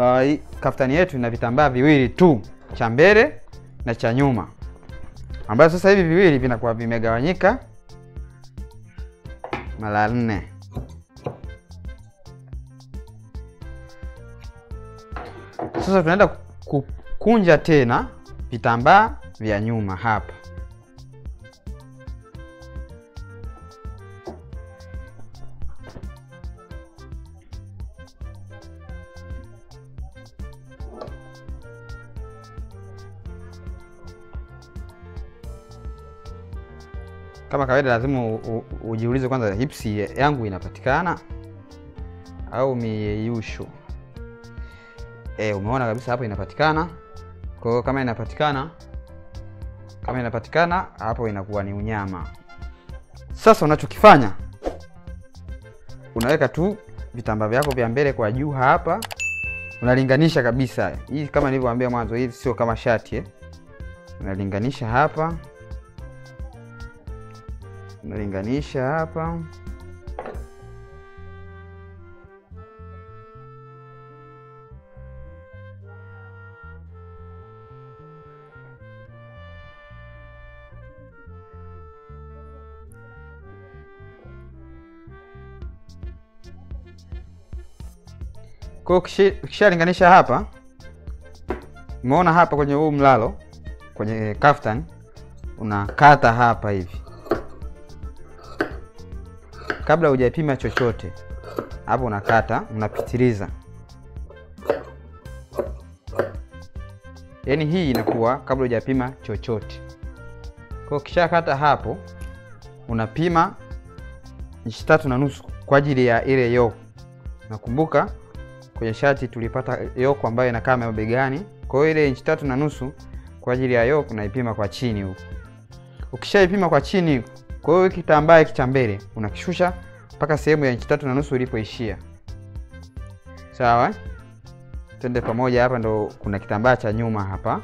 uh, hii kaftani yetu ina vitambaa viwili tu, cha mbele na cha nyuma, ambayo sasa hivi viwili vinakuwa vimegawanyika mara nne. Sasa tunaenda kukunja tena vitambaa vya nyuma hapa. Kama kawaida, lazima u- u- ujiulize kwanza, hipsi yangu inapatikana au miyeyusho? E, umeona kabisa hapo inapatikana. Kwa hiyo kama inapatikana, kama inapatikana hapo inakuwa ni unyama. Sasa unachokifanya unaweka tu vitambaa vyako vya mbele kwa juu hapa, unalinganisha kabisa. Hii kama nilivyowaambia mwanzo, hii sio kama shati eh. Unalinganisha hapa, unalinganisha hapa Kwa hiyo ukishi- ukishalinganisha hapa, umeona hapa kwenye huu mlalo kwenye kaftan, unakata hapa hivi kabla hujapima chochote. Hapo unakata, unapitiliza, yaani hii inakuwa kabla hujapima chochote. Kwa hiyo ukishakata hapo, unapima inchi tatu na nusu kwa ajili ya ile yoke. Nakumbuka kwenye shati tulipata yoke ambayo inakaa mabegani. Kwa hiyo ile inchi tatu na nusu kwa ajili ya yoke unaipima kwa chini huku. Ukishaipima kwa chini, kwa hiyo kitambaa hiki cha mbele unakishusha mpaka sehemu ya inchi tatu na nusu ilipoishia. Sawa, eh? twende pamoja. Hapa ndo kuna kitambaa cha nyuma hapa,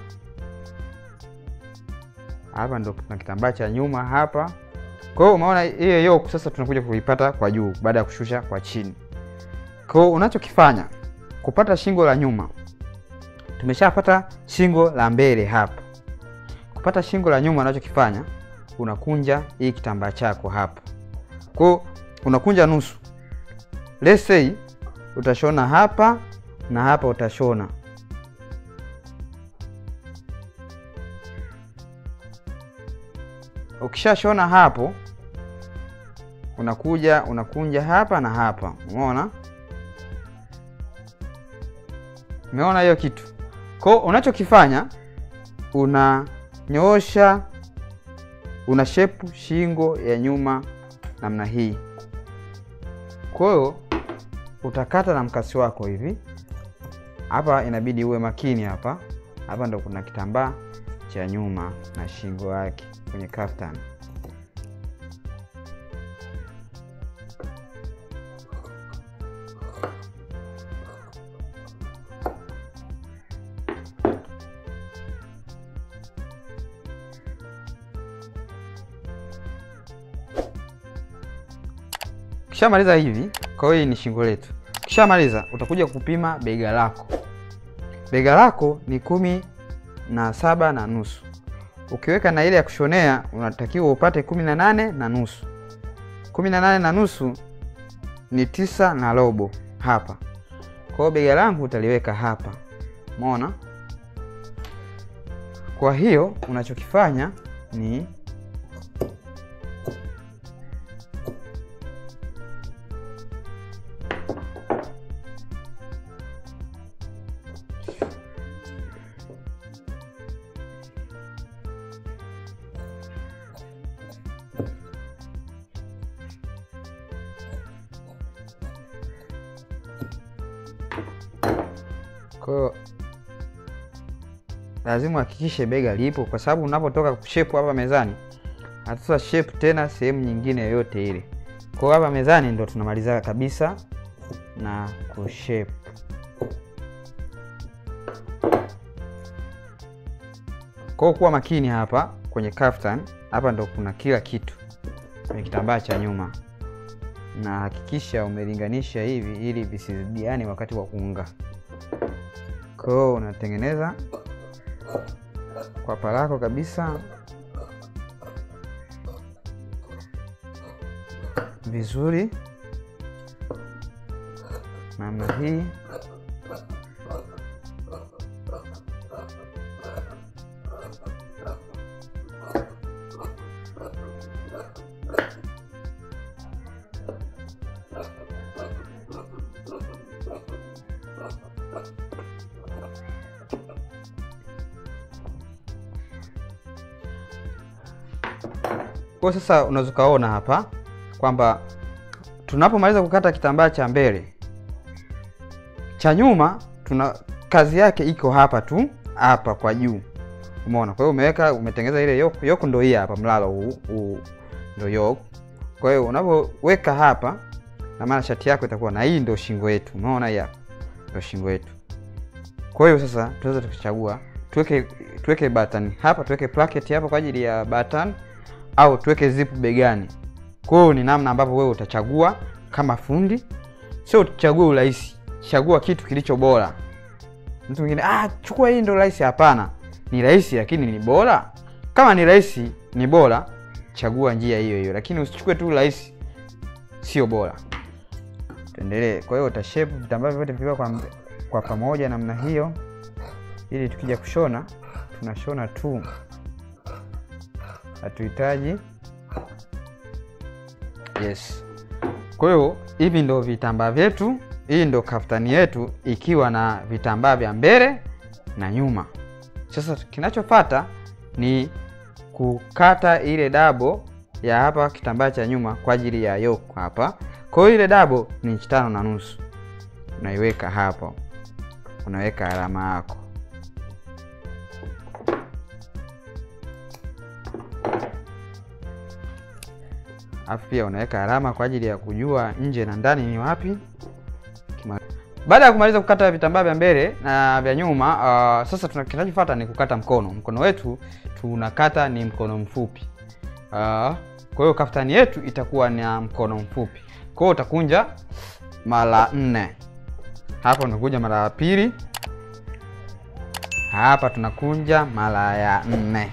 hapa ndo kuna kitambaa cha nyuma hapa. Kwa hiyo umeona hiyo yoke sasa tunakuja kuipata kwa juu baada ya kushusha kwa chini. Kwa hiyo unachokifanya kupata shingo la nyuma, tumeshapata shingo la mbele hapa. Kupata shingo la nyuma, unachokifanya unakunja hii kitambaa chako hapa. Kwa hiyo unakunja nusu. Let's say utashona hapa na hapa utashona ukishashona hapo, unakuja unakunja hapa na hapa, umeona Umeona hiyo kitu? Kwa hiyo unachokifanya unanyoosha, una shepu shingo ya nyuma namna hii. Kwa hiyo utakata na mkasi wako hivi. Hapa inabidi uwe makini hapa. Hapa ndo kuna kitambaa cha nyuma na shingo yake kwenye kaftan. Ukishamaliza hivi, kwa hiyo hii ni shingo letu. Ukishamaliza utakuja kupima bega lako. Bega lako ni kumi na saba na nusu. Ukiweka na ile ya kushonea unatakiwa upate kumi na nane na nusu. Kumi na nane na nusu ni tisa na robo hapa. Kwa hiyo bega langu utaliweka hapa, umeona? Kwa hiyo unachokifanya ni Kwa hiyo lazima uhakikishe bega lipo, kwa sababu unapotoka kushepu hapa mezani hatuta shape tena sehemu nyingine yoyote ile. Kwa hiyo hapa mezani ndo tunamaliza kabisa na kushape. Kwa hiyo kuwa makini hapa kwenye kaftan, hapa ndo kuna kila kitu kwenye kitambaa cha nyuma, na hakikisha umelinganisha hivi ili visizidiane wakati wa kuunga. Kwa hiyo unatengeneza kwapa lako kabisa vizuri namna hii. Kwa sasa unaweza ukaona hapa kwamba tunapomaliza kukata kitambaa cha mbele, cha nyuma tuna kazi yake iko hapa tu hapa kwa juu, umeona. Kwa hiyo umeweka umetengeneza ile yoku, yoku ndo hii hapa, mlalo huu huu ndo yoku. Kwa hiyo unapoweka hapa, na maana shati yako itakuwa na hii ndo shingo yetu, umeona, hii hapa ndo shingo yetu. Kwa hiyo sasa tunaweza tukichagua tuweke tuweke button hapa, tuweke placket hapa kwa ajili ya button au tuweke zip begani. Kwa hiyo ni namna ambavyo wewe utachagua kama fundi, sio uchague urahisi. Chagua kitu kilicho bora. Mtu mwingine ah, chukua hii ndio rahisi. Hapana, ni rahisi lakini ni bora. Kama ni rahisi ni bora, chagua njia hiyo hiyo, lakini usichukue tu rahisi, sio bora. Tuendelee. Kwa hiyo utashape vitambaa vyote vikiwa kwa, kwa pamoja namna hiyo, ili tukija kushona tunashona tu hatuhitaji yes. Kwa hiyo hivi ndo vitambaa vyetu, hii ndo kaftani yetu ikiwa na vitambaa vya mbele na nyuma. Sasa kinachofuata ni kukata ile dabo ya hapa kitambaa cha nyuma kwa ajili ya yoke hapa. Kwa hiyo ile dabo ni inchi tano na nusu, unaiweka hapo, unaweka alama yako alafu pia unaweka alama kwa ajili ya kujua nje na ndani ni wapi. Baada ya kumaliza kukata vitambaa vya mbele na vya nyuma, uh, sasa kinachofuata ni kukata mkono. Mkono wetu tunakata ni mkono mfupi. Uh, kwa hiyo kaftani yetu itakuwa na mkono mfupi. Kwa hiyo utakunja mara nne. Hapa unakunja mara ya pili, hapa tunakunja mara ya nne.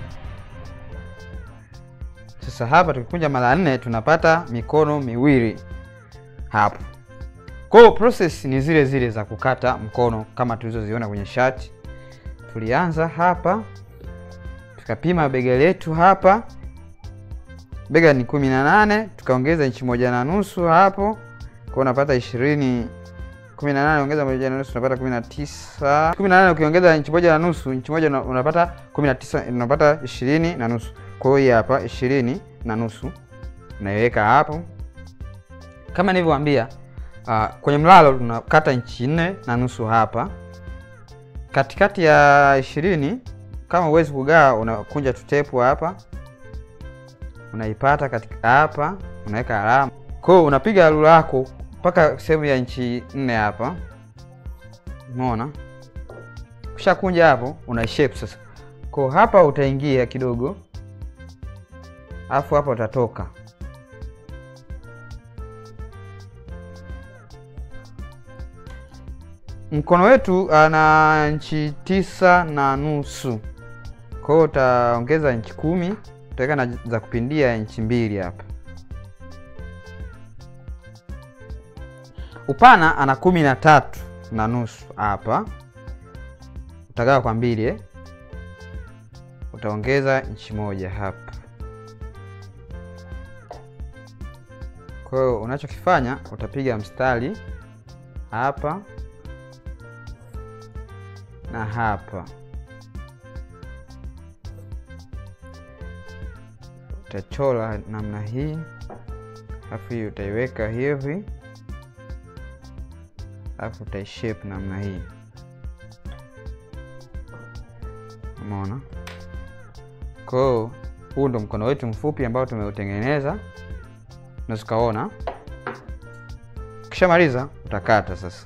Sasa hapa tukikunja mara nne tunapata mikono miwili hapo. Kwa hiyo process ni zile zile za kukata mkono kama tulizoziona kwenye shati. Tulianza hapa tukapima bega letu hapa, bega ni kumi na nane tukaongeza inchi moja na nusu hapo, kwa unapata ishirini. kumi na nane ongeza moja na nusu unapata kumi na tisa. kumi na nane ukiongeza inchi moja na nusu, inchi moja unapata kumi na tisa, unapata ishirini na nusu. Kwa hiyo hapa ishirini na nusu naiweka hapo, kama nilivyowaambia. Uh, kwenye mlalo tunakata inchi nne na nusu hapa katikati ya ishirini. Kama huwezi kugaa, unakunja tutepu hapa, unaipata katika hapa, unaweka alama. Kwa hiyo unapiga rula yako mpaka sehemu ya inchi nne hapa, umeona. Ukishakunja hapo, una shape sasa. Kwa hapa utaingia kidogo alafu hapa utatoka. Mkono wetu ana inchi tisa na nusu, kwa hiyo utaongeza inchi kumi, utaweka na za kupindia inchi mbili hapa. Upana ana kumi na tatu na nusu hapa, utagawa kwa mbili eh? Utaongeza inchi moja hapa. Kwa hiyo unachokifanya utapiga mstari hapa na hapa, utachora namna hii, alafu hii utaiweka hivi, alafu utaishape namna hii, umeona? Kwa hiyo huu ndo mkono wetu mfupi ambao tumeutengeneza na tukaona. Ukishamaliza utakata sasa.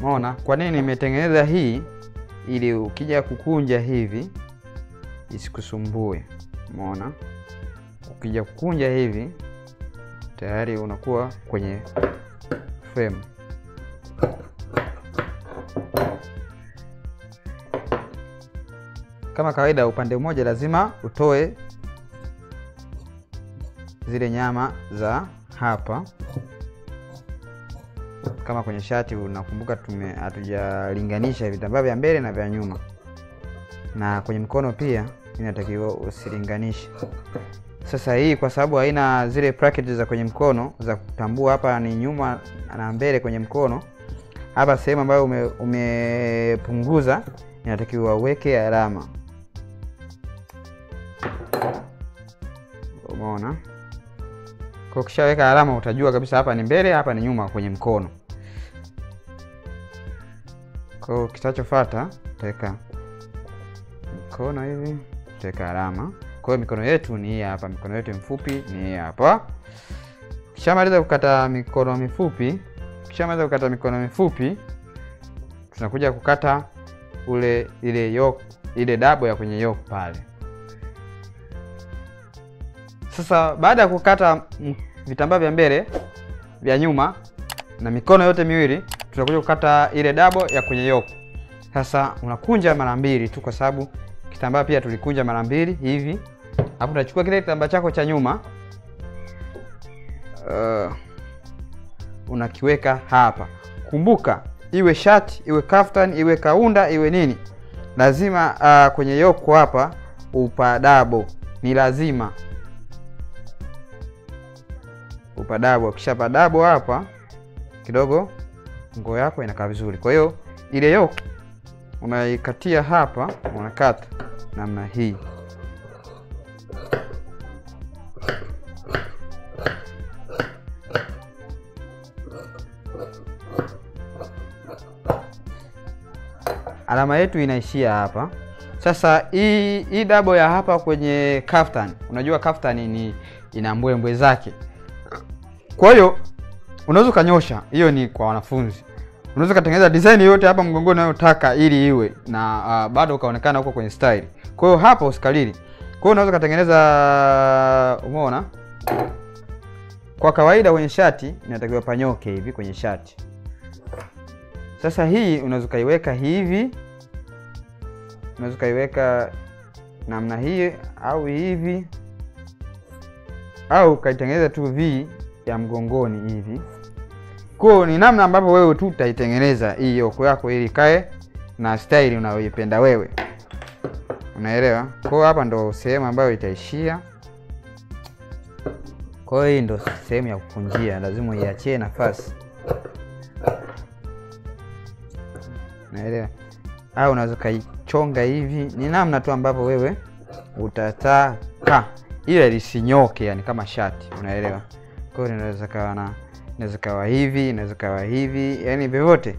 Umeona kwa nini nimetengeneza hii? Ili ukija kukunja hivi isikusumbue. Umeona, ukija kukunja hivi tayari unakuwa kwenye frame. Kama kawaida, upande mmoja lazima utoe zile nyama za hapa. Kama kwenye shati, unakumbuka tume hatujalinganisha vitambaa vya mbele na vya nyuma, na kwenye mkono pia inatakiwa usilinganishe. Sasa hii kwa sababu haina zile bracket za kwenye mkono za kutambua hapa ni nyuma na mbele kwenye mkono, hapa sehemu ambayo ume, umepunguza inatakiwa uweke alama. Umeona? Kwa ukishaweka alama utajua kabisa hapa ni mbele, hapa ni nyuma kwenye mkono. Kwa hiyo kitachofuata utaweka mkono hivi, utaweka alama. Kwa hiyo mikono yetu ni hii hapa, mikono yetu mifupi ni hii hapa. Ukishamaliza kukata mikono mifupi, ukishamaliza kukata mikono mifupi, tunakuja kukata ule ile yoke, ile dabo ya kwenye yoke pale. Sasa baada ya kukata vitambaa vya mbele vya nyuma na mikono yote miwili, tunakuja kukata ile dabo ya kwenye yoke. Sasa unakunja mara mbili tu, kwa sababu kitambaa pia tulikunja mara mbili hivi. Hapo unachukua kile kitambaa chako cha nyuma uh, unakiweka hapa. Kumbuka iwe shati iwe kaftan iwe kaunda iwe nini, lazima uh, kwenye yoko hapa upadabo ni lazima upadabo. Ukishapadabo hapa kidogo, nguo yako inakaa vizuri. Kwa hiyo ile yoko unaikatia hapa, unakata namna hii. Alama yetu inaishia hapa. Sasa hii hii dabo ya hapa kwenye kaftan, unajua kaftan ni ina mbwembwe zake, kwa hiyo unaweza ukanyosha. Hiyo ni kwa wanafunzi, unaweza ukatengeneza design yoyote hapa mgongoni unayotaka ili iwe na uh, bado ukaonekana huko kwenye style. Kwa hiyo hapa usikalili. Kwa hiyo unaweza ukatengeneza, umeona, kwa kawaida kwenye shati inatakiwa panyoke hivi kwenye shati. Sasa hii unaweza ukaiweka hivi, unaweza ukaiweka namna hii au hivi, au ukaitengeneza tu v ya mgongoni hivi. Kwa ni namna ambavyo wewe tu utaitengeneza hii yoko yako ili kae na style unayoipenda wewe, unaelewa? Kwa hapa ndo sehemu ambayo itaishia. Kwa hiyo hii ndo sehemu ya kukunjia, lazima uiachie nafasi naelewa au unaweza ukaichonga hivi, ni namna tu ambavyo wewe utataka, ila lisinyoke, yani kama shati, unaelewa? Kwa hiyo inaweza kawa na inaweza kawa hivi, inaweza kawa hivi, yani vyovyote.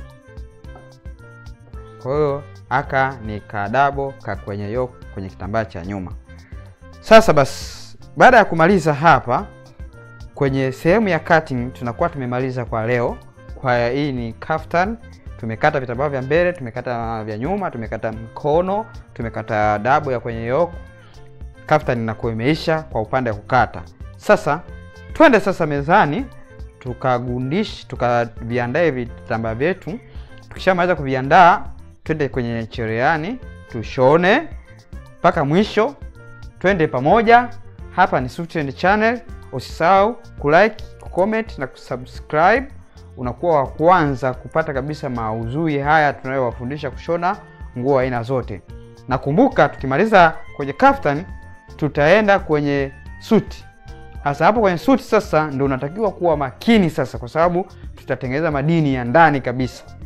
Kwa hiyo aka ni kadabo ka kwenye yoke kwenye kitambaa cha nyuma. Sasa basi, baada ya kumaliza hapa kwenye sehemu ya cutting, tunakuwa tumemaliza kwa leo. Kwa hii ni kaftan tumekata vitambaa vya mbele, tumekata vya nyuma, tumekata mkono, tumekata dabo ya kwenye yoke. Kaftan inakuwa imeisha kwa upande wa kukata. Sasa twende sasa mezani tukagundish, tukaviandae vitambaa vyetu. Tukishamaliza kuviandaa, twende kwenye cherehani tushone mpaka mwisho, twende pamoja. Hapa ni Swift Channel, usisahau kulike, kucomment na kusubscribe unakuwa wa kwanza kupata kabisa maudhui haya tunayowafundisha kushona nguo aina zote. Na kumbuka, tukimaliza kwenye kaftan tutaenda kwenye suti. Sasa hapo kwenye suti sasa ndio unatakiwa kuwa makini sasa, kwa sababu tutatengeneza madini ya ndani kabisa.